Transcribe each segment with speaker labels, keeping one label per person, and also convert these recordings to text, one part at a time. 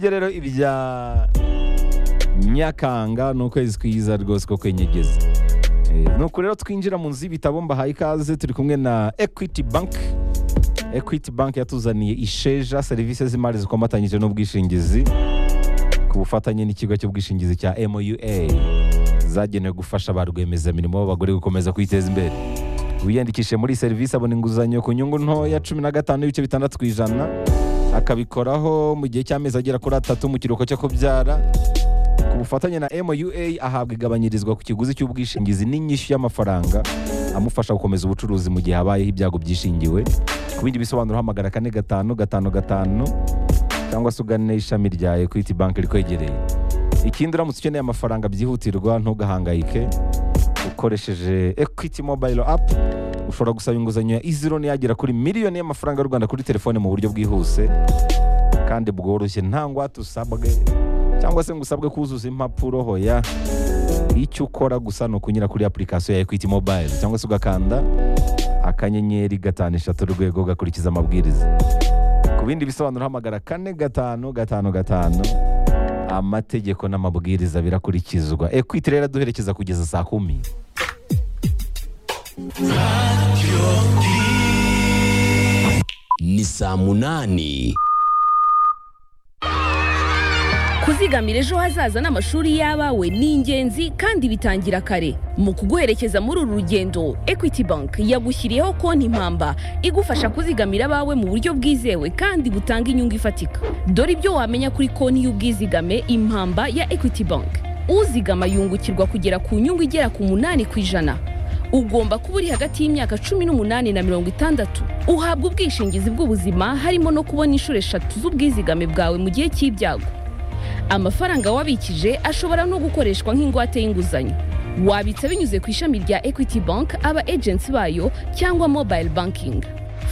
Speaker 1: byo rero ibya nyakanga ni ukwezi kwiza rwose ko kwenyegeza nuko rero twinjira mu nzu y'ibitabo mbahaye ikaze turi kumwe na equity bank equity bank yatuzaniye isheja serivisi z'imari zikomatanyije n'ubwishingizi ku bufatanye n'ikigo cy'ubwishingizi cya moua zagenewe gufasha ba rwiyemezamirimo b'abagore gukomeza kwiteza imbere wiyandikishije muri iyi serivisi abona inguzanyo ku nyungu ntoya cumi na gatanu n'ibice bitandatu ku ijana akabikoraho mu gihe cy'amezi agera kuri atatu mu kiruhuko cyo kubyara ku bufatanye na moua ahabwa igabanyirizwa ku kiguzi cy'ubwishingizi n'inyishyu y'amafaranga amufasha gukomeza ubucuruzi mu gihe habayeho ibyago byishingiwe ku bindi bisobanuro hamagara kane gatanu gatanu gatanu cyangwa se ugane ishami rya ekwiti banki rikwegereye ikindi uramutse ukeneye amafaranga byihutirwa ntugahangayike ukoresheje ekwiti mobayiro apu ushobora gusaba inguzanyo ya izironi yagera kuri miliyoni y'amafaranga y'u rwanda kuri telefone mu buryo bwihuse kandi bworoshye nta ngwate usabwe cyangwa se ngo usabwe kuzuza impapuro hoya icyo ukora gusa ni ukunyura kuri apurikasiyo ya ekwiti mobayiro cyangwa se ugakanda akanyenyeri gatanu eshatu urwego ugakurikiza amabwiriza ku bindi bisobanuro hamagara kane gatanu gatanu gatanu amategeko n'amabwiriza birakurikizwa ekwiti rero duherekeza kugeza saa kumi
Speaker 2: ni saa munani
Speaker 3: kuzigamira ejo hazaza n'amashuri y'abawe ni ingenzi kandi bitangira kare mu kuguherekeza muri uru rugendo equity bank yagushyiriyeho konti impamba igufasha kuzigamira abawe mu buryo bwizewe kandi butanga inyungu ifatika dore ibyo wamenya kuri konti y'ubwizigame impamba ya equity bank uzigama yungukirwa kugera ku nyungu igera ku munani ku ijana ugomba kuba uri hagati y'imyaka cumi n'umunani na mirongo itandatu uhabwa ubwishingizi bw'ubuzima harimo no kubona inshuro eshatu z'ubwizigame bwawe mu gihe cy'ibyago amafaranga wabikije ashobora no gukoreshwa nk'ingwate y'inguzanyo wabitsa binyuze ku ishami rya equity bank aba agency bayo cyangwa mobile banking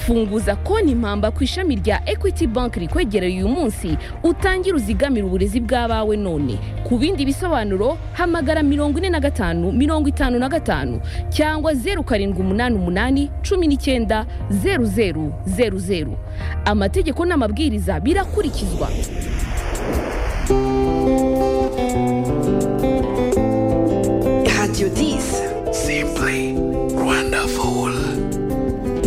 Speaker 3: funguza konti impamba ku ishami rya equity bank rikwegereye uyu munsi utangire uzigamire uburezi bw'abawe none ku bindi bisobanuro hamagara mirongo ine na gatanu mirongo itanu na gatanu cyangwa zeru karindwi umunani umunani cumi n'icyenda zeru zeru zeru zeru amategeko n'amabwiriza birakurikizwa